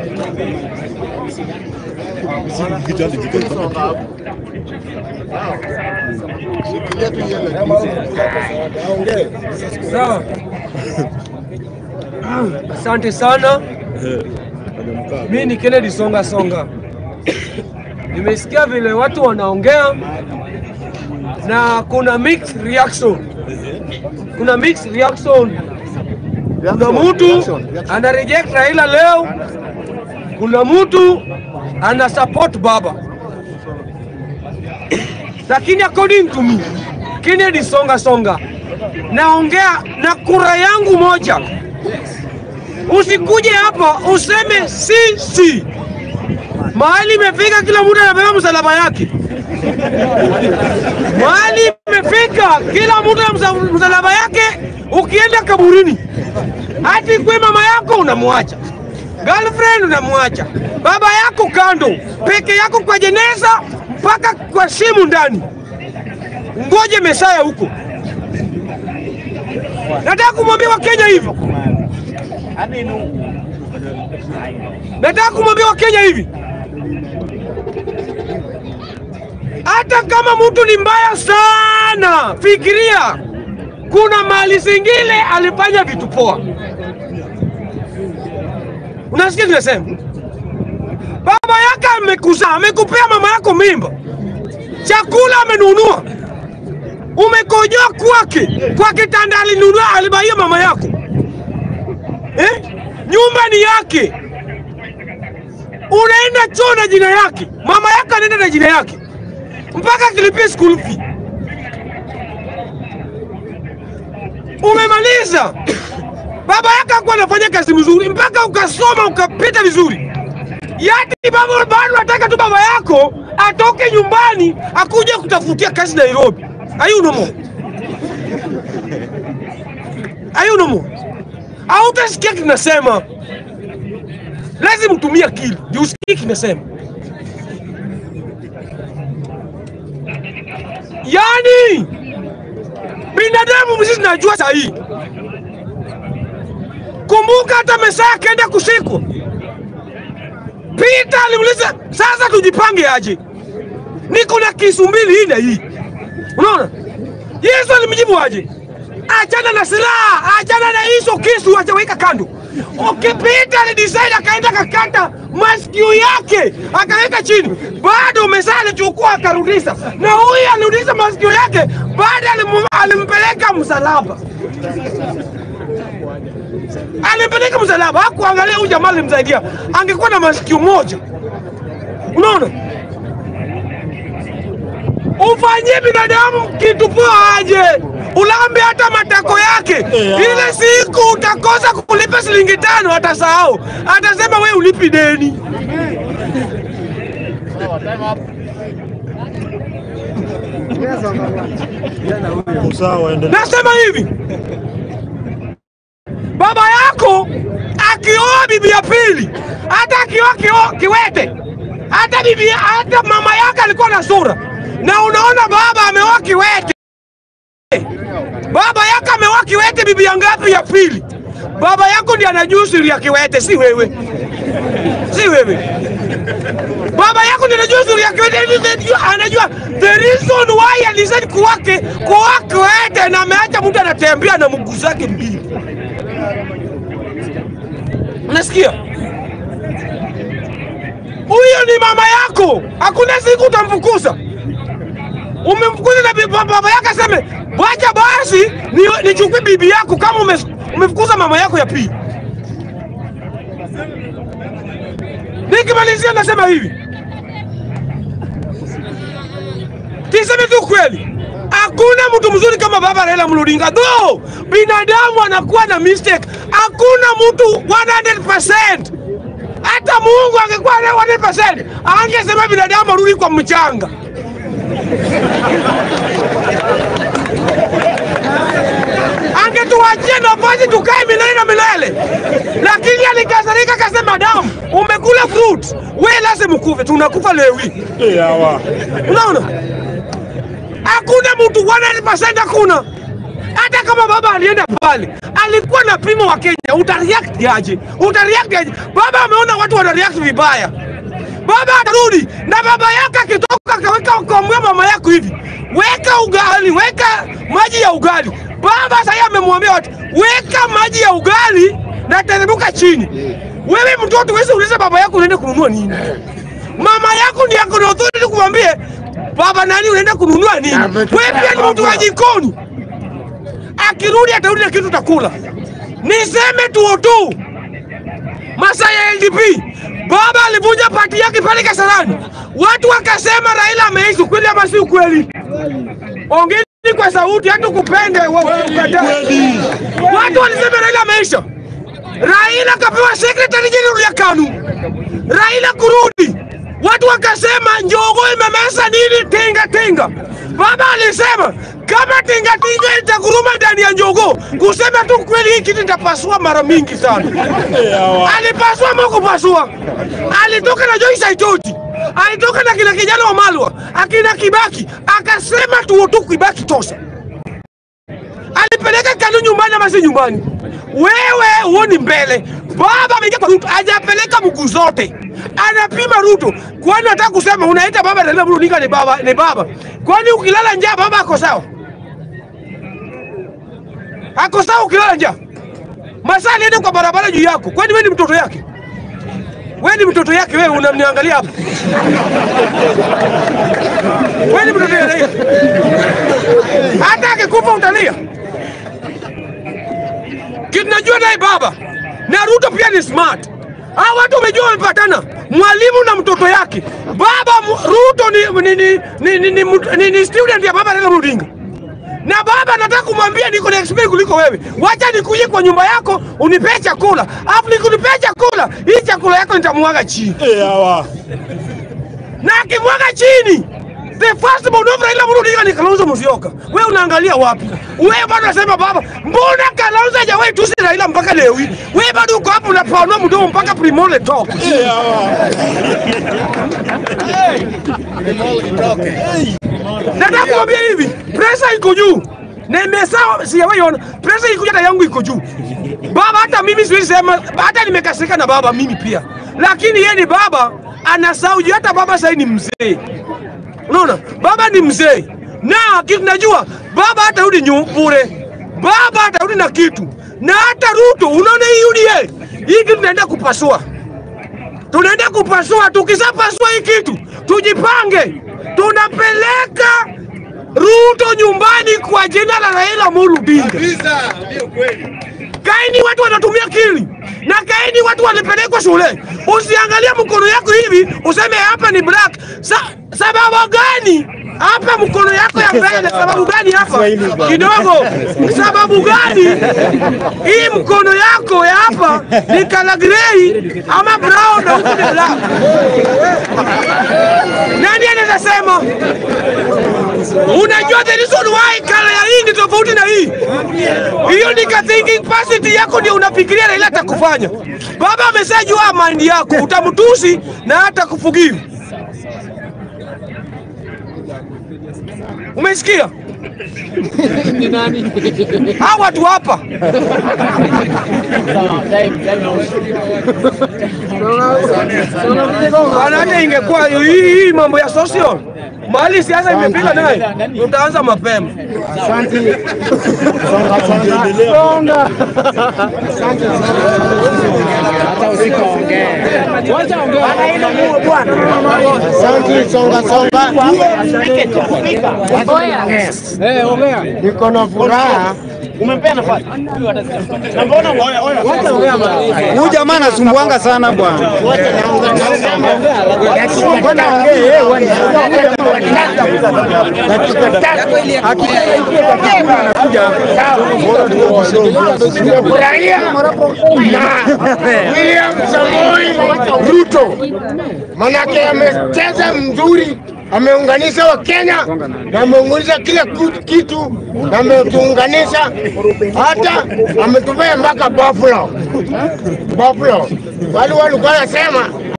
Sawa. Asante sana. Mi ni Kennedy Songa Songa. Nimesikia vile watu wanaongea na kuna mixed reaction. Kuna mixed reaction. Kuna mtu ana reject Raila leo, kuna mtu ana support baba, lakini according to me Kennedy Songa Songa, naongea na kura yangu moja. Usikuje hapa useme si si, mahali imefika, kila mtu anabeba msalaba yake. Mahali imefika, kila mtu ana msa- msalaba yake. Ukienda kaburini, hati kwe mama yako unamwacha, girlfriend unamwacha, baba yako kando, peke yako kwa jeneza, mpaka kwa simu ndani. Ngoje Mesaya huko. Nataka kumwambia Wakenya hivi, nataka kumwambia Wakenya hivi, hata kama mtu ni mbaya sana, fikiria kuna mali zingine alifanya vitu poa. Unasikia tunasema baba yake amekuzaa, amekupea mama yako mimba, chakula amenunua, umekojoa kwake, kwa kitanda alinunua, alibaia mama yako eh? Nyumba ni yake, unaenda choo na jina yake, mama yake anaenda na jina yake, mpaka kilipia school fee. Umemaliza, baba yake hakuwa anafanya kazi mzuri, mpaka ukasoma ukapita vizuri. Yati baba bado nataka tu baba yako atoke nyumbani akuje kutafutia kazi Nairobi. Ayunomo, ayunomo, hautasikia kinasema, lazima utumie akili ndio usikie kinasema. Yani binadamu sisi tunajua sahihi. Kumbuka hata Mesaya akaenda kushikwa Peter alimuuliza sasa, tujipange aje? Niko na kisu mbili hii na hii, unaona. Yesu alimjibu aje? Achana na silaha, achana na hizo kisu, acha weka kando. Okay, Peter alidecide akaenda akakata masikio yake akaweka chini, bado Mesaya alichukua akarudisha, na huyu alirudisha masikio yake, bado alimu- alimpeleka msalaba alimpeleka msalaba, hakuangalia huyu jamaa alimsaidia. Angekuwa na masikio moja, unaona, ufanyie binadamu kitu poa aje, ulambe hata matako yake. Ile siku utakosa kulipa shilingi tano, atasahau, atasema we ulipi deni. Sawa, endelea. Nasema hivi, baba yako akioa bibi ya pili, hata akioa kio- kiwete, hata bibi, hata mama yake alikuwa na sura, na unaona baba ameoa kiwete, baba yake ameoa kiwete, bibi ya ngapi? Ya pili. Baba yako ndiye anajua siri ya kiwete, si wewe, si wewe. Baba yako ndiye anajua siri ya kiwete, anajua- anajua the reason why alizidi kuwake kuoa kiwete, na ameacha mtu anatembea na mguu zake mbili. Unasikia? Huyo ni mama yako, hakuna siku utamfukuza. Umemfukuza na bibi- baba yake aseme wacha basi ni- nichukue bibi yako, kama ume- umefukuza mama yako ya pili. Nikimalizia nasema hivi, tiseme tu kweli, hakuna mtu mzuri kama baba Raila Amolo Odinga. Though binadamu anakuwa na mistake, hakuna mtu 100%. Hata Mungu angekuwa na 100%, angesema binadamu arudi kwa mchanga. angetuachia nafasi tukae milele na milele, lakini alikasirika, akasema damu, umekula fruit, we lazima ukufe, tunakufa leo hii. Eh, hawa. Unaona, hakuna mtu 100%, hakuna Hata kama baba alienda pale, alikuwa na pimo wa Kenya, utareact aje? Utareact aje? Baba ameona watu wanareact vibaya, baba atarudi na baba yake akitoka akaweka akamwambia mama yako hivi, weka ugali, weka maji ya ugali. Baba sasa amemwambia watu, weka maji ya ugali na teremka chini. Wewe mtoto wewe uliza baba yako unaenda kununua nini? Mama yako ndiye ako na authority kumwambie baba nani unaenda kununua nini? Wewe pia ni mtu wa jikoni. Akirudi atarudi na kitu takula. Niseme tu tu masaa ya LDP, baba alivunja pati yake pale Kasarani, watu wakasema Raila ameishi. Kweli ama si ukweli? Ongeni kwa sauti, hata kupende wa- ukatae. Watu walisema Raila ameisha. Raila kapewa secretary general ya KANU. Raila kurudi, watu wakasema Njogo imemesa nini tinga tinga. Baba alisema kama tinga tinga itaguruma ndani ya Njogo, kusema tu kweli, hii kitu itapasua mara mingi sana. Alipasua ama kupasua? Alitoka na Joyce Saitoti, alitoka na kina kijana wa Malwa, akina Kibaki, akasema tu tu Kibaki tosha alipeleka KANU nyumbani ama si nyumbani? Wewe huoni mbele. Baba ameingia kwa Ruto, hajapeleka mguu zote, anapima Ruto. Kwani unataka kusema unaita baba Raila Amolo Odinga ni baba, ni baba? Kwani ukilala njaa baba ako sawa? Ako sawa ukilala njaa? Masaa alienda kwa barabara juu yako, kwani wewe ni mtoto yake? Wewe ni mtoto yake, wewe unamniangalia hapa. Wewe ni mtoto yake. Hata akikufa utalia. Kinajua naye baba na Ruto pia ni smart. Hao watu wamejua wamepatana, mwalimu na mtoto yake. Baba mu- Ruto ni ni ni ni, ni, ni, mut- ni, ni student ya baba Raila Amolo Odinga. Na baba nataka kumwambia niko na experience kuliko wewe. Wacha nikuje kwa nyumba yako unipee chakula. Alafu nikunipea chakula, hii chakula yako nitamwaga chini. Eh, hawa. Na akimwaga chini The first born of Raila Amolo Odinga ni Kalonzo Musyoka. Wewe unaangalia wapi? Wewe bado unasema baba, mbona Kalonzo hajawahi tusi Raila mpaka leo hii? Wewe bado uko hapo unapanua mdomo mpaka Primole talk. Eh, hawa. Nataka kumwambia hivi, pressure iko juu. Na imesawa sijawahi ona. Pressure iko hata yangu iko juu. Baba hata mimi siwezi sema hata nimekasirika na baba mimi pia. Lakini yeye ni baba anasahau juu hata baba sasa ni mzee. Unaona? Baba ni mzee. Na kitu najua baba hatarudi nyu- bure. Baba atarudi na kitu. Na hata Ruto unaona hii UDA. Hii kitu tunaenda kupasua. Tunaenda kupasua. Tukishapasua hii kitu, tujipange. Tunapeleka Ruto nyumbani kwa jina la Raila Amolo Odinga. Kaini watu wanatumia akili na kaini watu wanapelekwa shule. Usiangalie mkono yako hivi useme hapa ni black. Sa, sababu gani hapa mkono yako ya mbele? Sababu gani hapa kidogo? Sababu gani hii mkono yako ya hapa ni kala grey ama brown na huku ni black? Nani anaweza sema? Unajua the reason why kala ya hii ni tofauti na hii hiyo ni ka thinking capacity yako ndio unafikiria Raila atakufanya. Baba ameshajua mind yako, utamtusi na hata kufugivu. Umesikia? Hao watu hapa Bwana, hata ingekuwa hii hii mambo ya social mahali siasa imepika naye, tutaanza mapema. Asante, songa songa. Niko na furaha. Huyu jamaa anasumbuanga sana bwana. Nimefurahia na William Samoei Ruto, manake amecheza mzuri, ameunganisha Wakenya na ameunganisha kila ku- kitu na ametuunganisha, hata ametupea mpaka Buffalo. Buffalo wale walikuwa wanasema